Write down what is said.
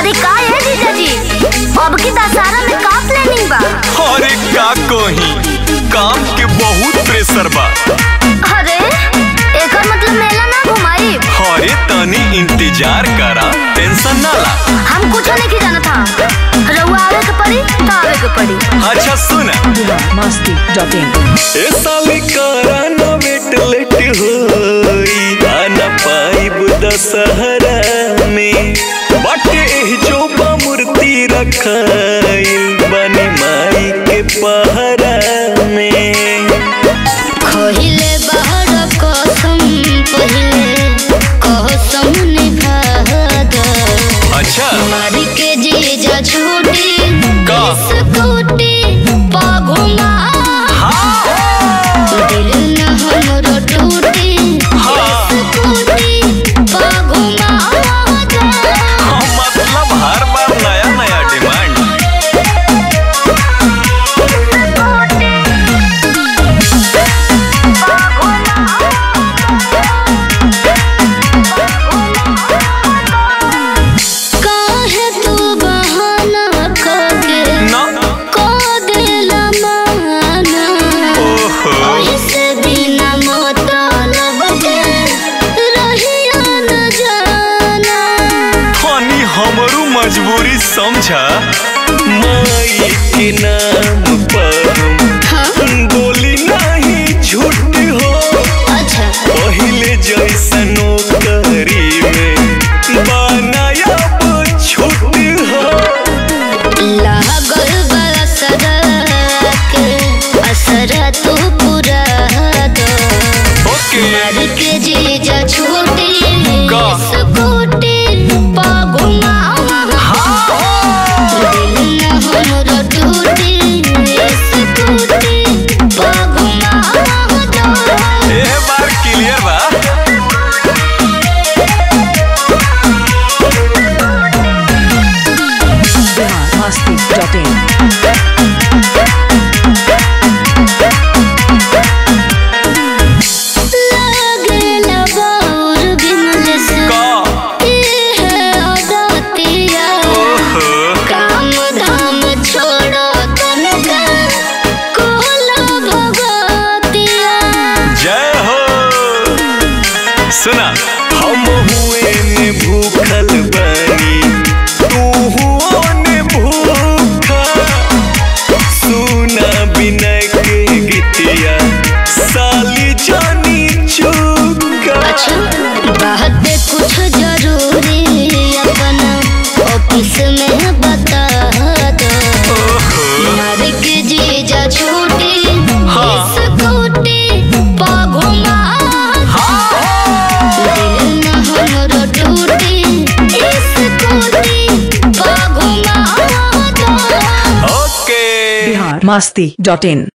अरे का है जीजा जी अब की दशहरा में का प्लानिंग बा अरे का कही काम के बहुत प्रेशर बा अरे एकर मतलब मेला ना घुमाई अरे तनी इंतजार करा टेंशन ना ला हम कुछ नहीं की जाना था रउआ आवे के पड़ी तो आवे के पड़ी अच्छा सुन masti.in ए साली करा ना वेट लेट होई आना पाइब दशहरा में बाटे एह जो बा मूर्ति रखाइल बनी माई के पहरा में खहिले बाहर कसम पहिले कसम निभाद अच्छा मारी के जीजा छूटी का? स्कूटी पा घुमा दिल न हमरो टूटी हाँ। स्कूटी पा घुमा हाँ, मतलब हर बार नया नया डिमांड काहे तू बहाना करके ना को देला माना ओहो ऐसे बिना मतलब के रहिया न जाना हनी हमरू मजबूरी समझा माई के नाम पर हाँ हम बोली नहीं झूठ हो अच्छा पहले जैसनो करी में बनायब छूट हो लागल बा असर के असर तू पूरा दो ओके मार के जीजा छूटी का? स्कूटी पा घुमा दिल न हमरो टूटी स्कूटी पा घुमा ए बार क्लियर बा masti.in लागेला बाउर बिमल से का है अदातिया ओहो काम धाम छोड़ो तनका कोला भगतिया जय हो सुना हम हुए ने भूखल बनी तू हुओ ने भूखा सुना बिना के गीतिया साली जानी चुका अच्छा बात कुछ जरूरी अपना ऑफिस में बता दो ओहो मार के जीजा छूटी हाँ। स्कूटी पा घुमा दिल न हमरो टूटी स्कूटी पा घुमा दो ओके masti.in